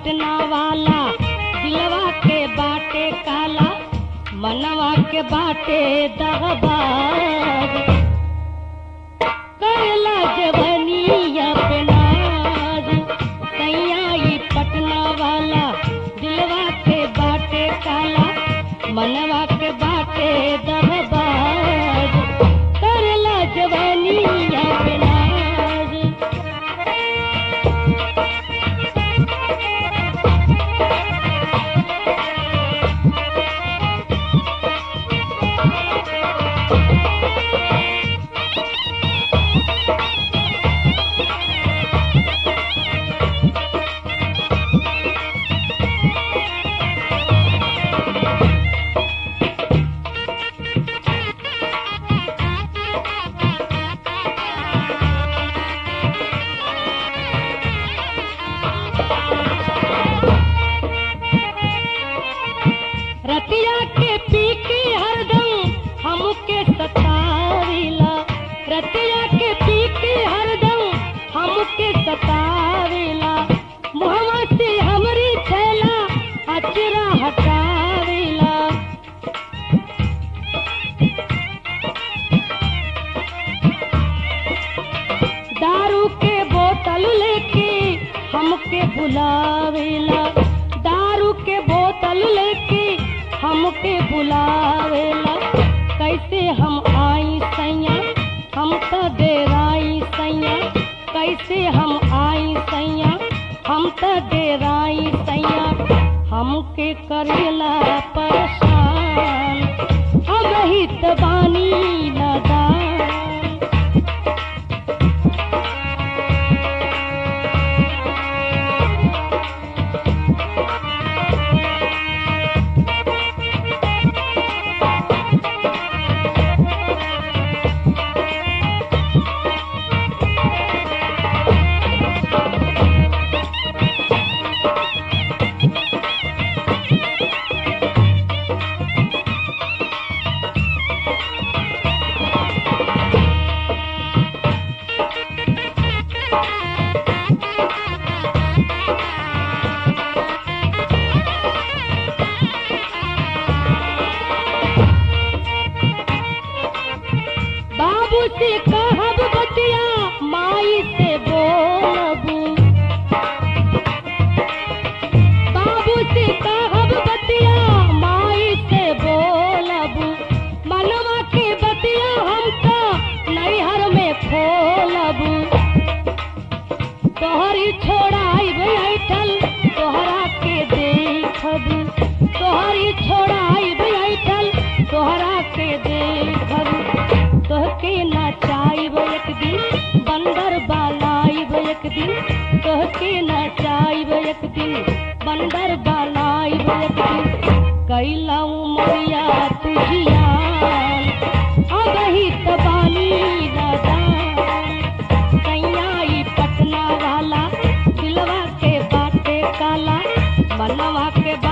पटना वाला दिलवा के बाटे काला मनवा के बाटे दहबाज करला जवनिया पे नाज सैया ई पटना वाला दिलवा के बाटे काला मनवा के बाटे दहबाज करला जवनिया पे नाज रतिया के पी के हरदम हमके सतावेला रतिया के पी के हरदम हमके सतावेला मुहवा से हमरी छैला अचरा हटावेला दारू के बोतल लेके हमके बुलावेला दारू के बोतल लेके हमके बुलावेला कैसे हम आई सैया हम तो डेराई सैया कैसे हम आई सैया हम तो डेराई सैया हमके करेला परेशान अब ही तो बानी नदान बाबू से कहब बतिया माई से बोलबू बाबू से कहब बतिया माई से बोलबू मनवा के बतिया हम तो नैहर में खोलबू तोहरी छोड़ाई बैठल तोहरा के देखबू तोहरी छोड़ाई बैठल तोहरा के देखबू तोहके नचाइब एक दिन बंदर बालाइब एक दिन तोहके नचाइब एक दिन बंदर बालाइब एक दिन कैला उमरिया तुझियान अब ही तो बानी नदान कैया पटना वाला दिलवा के बाटे काला मनवा के